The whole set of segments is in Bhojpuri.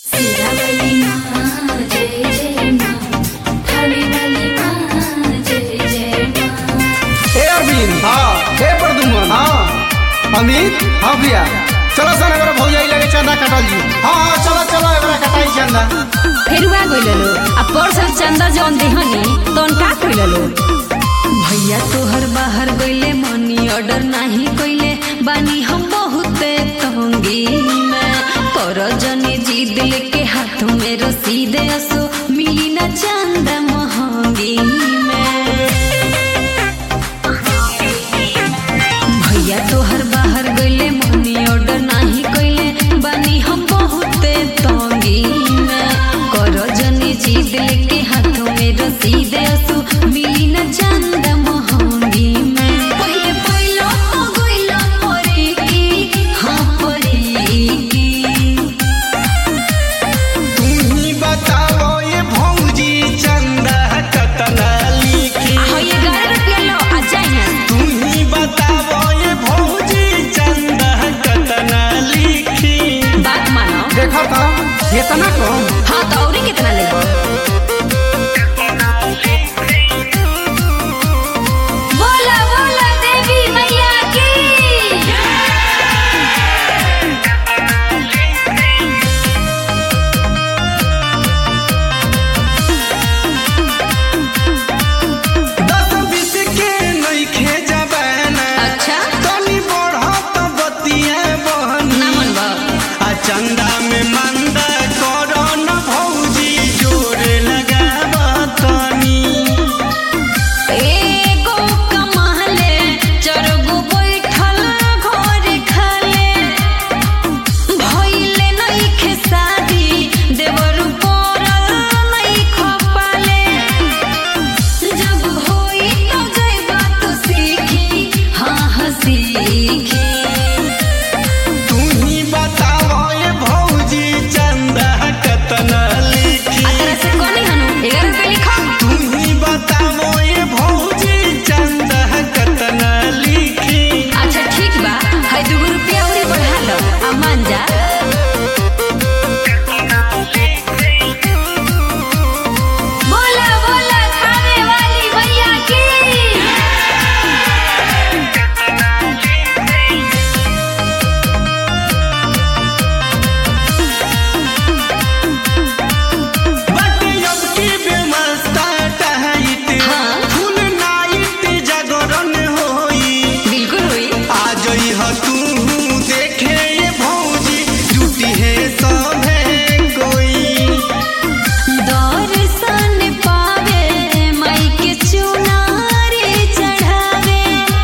सिरावली माँ जय जय माँ थालीवाली माँ जय जय माँ हे अरविंद हाँ हे प्रदुमन हाँ अमित हाँ भैया चलो सन एबार भौजाई लगे चंदा कटल जी हाँ हाँ चलो चलो एकरा कटाई चंदा फेरुआ गइललो आ परसल चंदा जौन देहनी तौन का कइललो भैया तोहर बाहर गइले मनी ऑर्डर नाही कइले बानी हम बहुते तंगी में कर जने जीद लेके हाथ में रसीद असो मिली ना चंदा महंगी में भैया तोहर बाहर गइले मनी ऑर्डर नाही कइले बानी हम बहुते तंगी में कर जने जीद लेके हाथों में रसीद असु मिली न चंद महंगी में पहिले पहिले तो गइला परी की हाँ परी की तुम्ही बताओ ये भौजी चंदा कतना लिखी हाँ ये ग्यारह रुपया लो आ जाइए तुम्ही बताओ ये भौजी चंदा कतना लिखी बात मानो देखो तो इतना कम हाँ तो औरी कितना लेबो बोला बोला देवी मैया की दस बीस के नइखे जबाना अच्छा तनी बढ़त बतिया बहनी ना मनबा आ चंदा में मंदा करो न भौजी जोर लगाब तनी एगो कमाले चरगो बैठल घर खाले भइले नइखे शादी देवर पड़ल नइखे पाले जब होई तो जइबा तो सीखी हाँ हाँ सीखी तुम्ही बताओ ये भौजी चंदा कतना लिखी आ तरह से कोनी हनु 11 रुपए लिखो तुम्ही बताओ ये भौजी चंदा कतना लिखी अच्छा ठीक बा है दूगो रुपया औरी बढ़ा लो आ मान जा बोला बोला खाने वाली भैया की बट अब की बेमस्ता टहैत हाँ। फुल नाइट जागरण होई बिल्कुल हुई आ जई ह तू देखे ये भौजी जुटी है सभे कोई दर्शन पावे माई के चुनारे चढ़ावे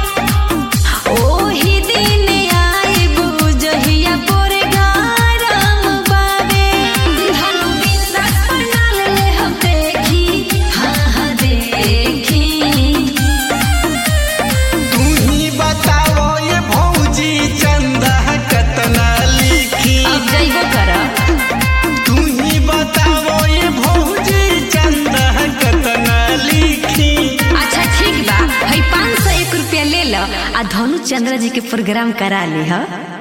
ओही दिन आइबू जहिया पोरे गारम बावे धनु बिंदास प्रणाल ले हम देखी हाँ हाँ देखी तुम्ही बताओ ये भौजी चंदा कतना लिखी अब जइबो करब तुम्ही बताओ ये भौजी चंदा कतना लिखी अच्छा ठीक बा है पाँच सौ एक रुपया ले लो आ धनु चंद्र जी के प्रोग्राम करा ली हा